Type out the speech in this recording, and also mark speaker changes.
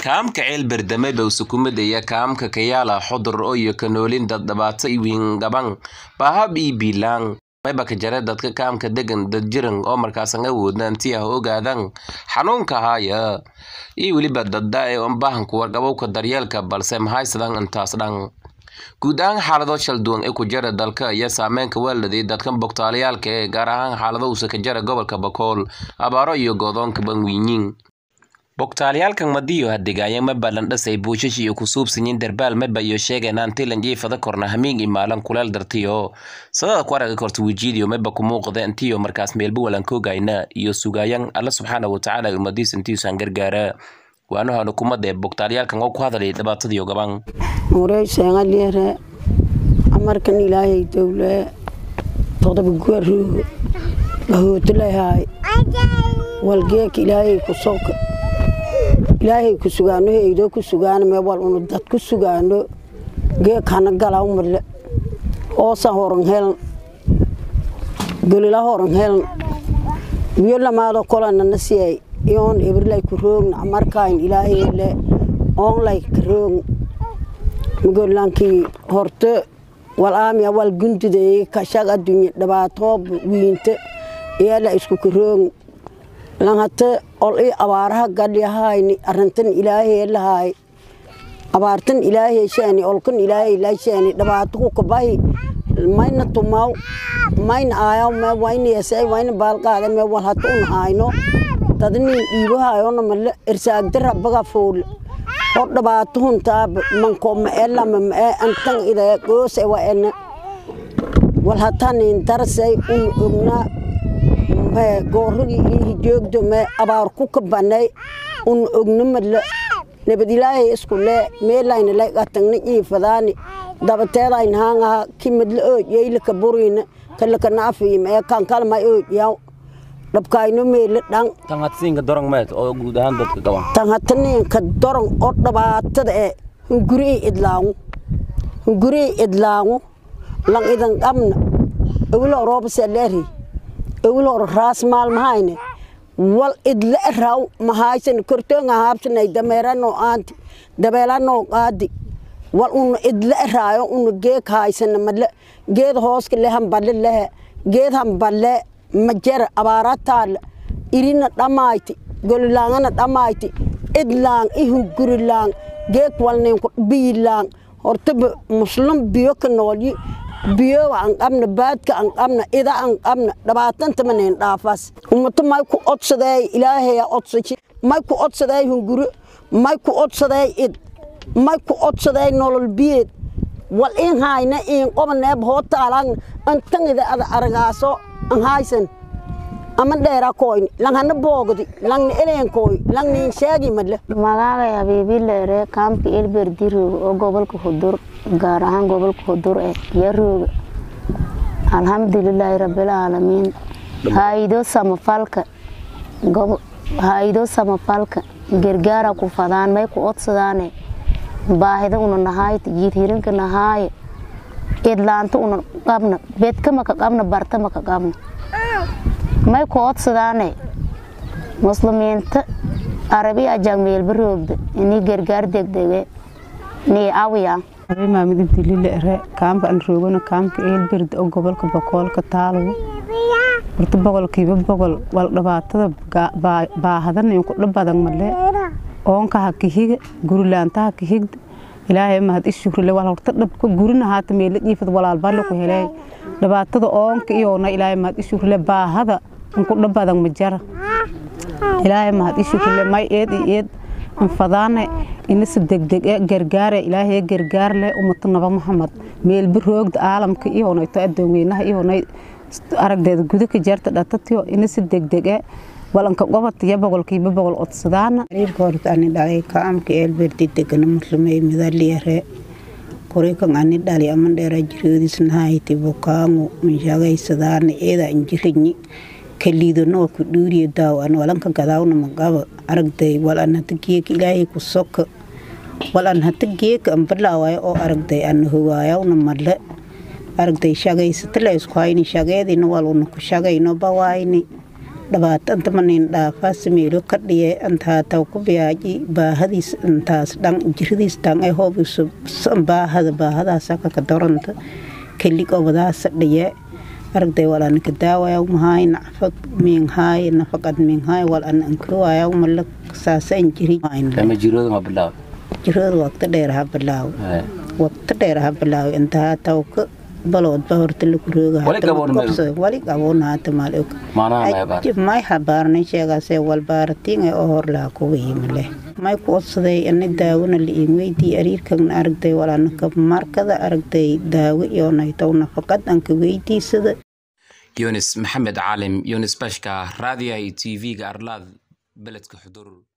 Speaker 1: kaamka ceelberdame dhow sukumada iyo kaamka kayaala xodur iyo kanoolin dad dhibaato iwiingaban bahab ii biilaan mayba ka jare dadka kaamka degan dad jiran oo markaasan awoodna intii ah ogaadan xanuunka haaya iyo weliba dadda ee unbahanku warqabowka daryeelka balse mahaysadan intaas dhan guud ahaan xaalado shalduwan ee ku jara dalka iyo saameynka waaladay dadkan bogtaalayaalka ee gaar ahaan xaalado usa ka jara gobolka bakool abaaro iyo goodoonka banwiinyin bogtaalayaalkan madiyo hadegaaya maba landhasay buushash iyo kusuubsanyin darbaal maba iyo sheegaynaan tilan jiifada korna hamiin imaalan kuleel dartiyo sadada ku araga korta wijiidiyo maba ku muuqda intiyo markaas meelba walankogayna iyo sugaayan alla subxaana watacaala ummadiis intiisan gargaara waanahana kumada ee bogtaalayaalkan oo ku hadalay dhibaatadiyo gaban
Speaker 2: mureyseengaliyare amarkan ilaahay dowle todoba guaroogo gahootolahaay walgeeka ilaahay ku soka ilaahay ku sugaano heydoo ku sugaano mee wal unu dad ku sugaano geek hana galaw marle hoosa horan helan golila horan helan wiyo lamaado kolanana siyay iyoon ebrilay ku roogna amarkayn ilaahayele oonlay ka roogna magolankii horte wal aamiya wal gundudeeye kashag adduunye dhibaatoob wiinte iyala isku ka roogna lanhate ol i abaaraha gadhyahayni arintan ilaahay lahaay abaartan ilaahay shaani olkan ilaahay la shaani dhibaato ku kabahi mayna tumaw mayna aayaw me wayna yasay wayna baalqaada me wal hata un hayno dadnin dhiibahayona male irsaagda rabbaga fool hor dhibaato huntaaba manko ma e lama ma e antan ida goose wa ena wal hatanin darsay un ognaa gooragii iyo hijoogdo me abaar ku kabanay un ogna madle nabad ilaahay isku lee meelayna lay qatagna iifadaani dabateedayna haangaha ki madle oodyayla ka burina kalaka naafiima ee kankalmay oodyaw dhabkayno meele dhan
Speaker 1: tanhatsinka dorong meed oo guud ahaan dadka gaban
Speaker 2: tanhataninka dorong oo dhibaatada ee hungurii idlaangu hungurii idlaangu lan idan qabna awilo roobasaleeri awil hor raas maalmahayne wal idla raw mahaysan kortoonga haabsanay dameeranoo aanti dabeelanoo qaadi wal una idla raayo una geeg haysana male geed hooska le hamballe lehe geed hamballe majara abaara taala irina dhamayti golilaangana dhamayti idlaang ihungurilaang geeg walninku biyilaang hortaba muslim biyo ka noolyi biyowa an qabna baadka an qabna ida an qabna dhabaatantamanen dhaafas ummato may ku odsadeey ilaahaya odsaji may ku odsadeey hunguro may ku odsadeey id may ku odsadeey nolol biyeed wal in hayna in qobaneeb hoo taalaan antangida ada aragaaso an haysan ama dheera koyni langhana boogdi langna eleenkoy langnin sheegi madle
Speaker 3: magacay habiibileere kaamka elberdi rooga oo gobolka hudur gaar ahaan gobolka hudur ee iyo rooga alxamdulilaahi rabbilcaalamiin haayido samafalka haayido samafalka gargaara ku fadaan may ku odsadaane baahida una nahaayta jiirhirinka nahaaye idlaanta una qabna bedkamaka qabna bartamaka qabna may ku odsadaane muslimiinta arabi ajag meelba roogda inii gargaar degdege nii awiya
Speaker 4: maamid ibdilile ere kaamka aan roogana kaamka eelberd oo gobolka bokoolka taalowo horta boqolkiiba boqol wal dhibaatada baahadan inku dhabadan male oonka ha kahiga gurilaanta ha kahigda ilaahay mahad ishuurile wal horta dhabka gurina haata meela dhiifad walaalbale ku helay dhibaatada oonka iyoona ilaahay mahad ishuurile baahada inku dhabadan ma jara ilaahay mahad ishuurile may eed iyo eed anfadaane inase degdeg e gargaare ilaahay gargaar leh ummata naba maxamed meelba roogda caalamka iyoonayto adoonweynaha iyoonay aragdeeda guda ka jeerta dhatatiyo inase degdeg e walanka qobatiya boqolkiiba boqol odsadaana
Speaker 5: horta ani dhalay kaamka eelberdi degana muslimay midaliyare kurikan ani dhali aman dheera jiroodisnahayti bukaangu minshagaysadaana eeda injiriñi kaliidanoo ku dhuuriya daaw an walanka gadaawna magaba aragday wal an hata geeka ilaahay ku soka wal an hata geeka an balaawayo oo aragday an hogaayawna male aragday shagaysatala isku hayni shageedina wal una ku shagayno bawaayni dhibaato anta manin dhaafaa sameelo ka dhiye antaa taw ku biyaaji baahadiis intaas dhan jiradiis dhan ay hoobiso baahada baahadaasa kaka doranta kelig obadaasa dhiye aragday wal anaka daawaya mahaay nacfad miinhaay nafaqad miinhaay wal an ankuruwaya mala saasan jiri
Speaker 6: lama jirooda ma bilaaw
Speaker 5: jirada waqti dheer ha bilaaw waqti dheer ha bilaaw intaa taw ka baloodba horta lagu roogawali qaboon haata maalog may habaarnay sheegaasee walbaaratiin oo hor laha kuga yimale may ku odsaday ani daawona liin weydii ariirkagna aragday walanaka markada aragday daawo iyo naytow nafaqad anka weydiisada
Speaker 1: yunis maxamed caalim yunis bashka raadiyaha iyo t v-ga arlaad beledka xudur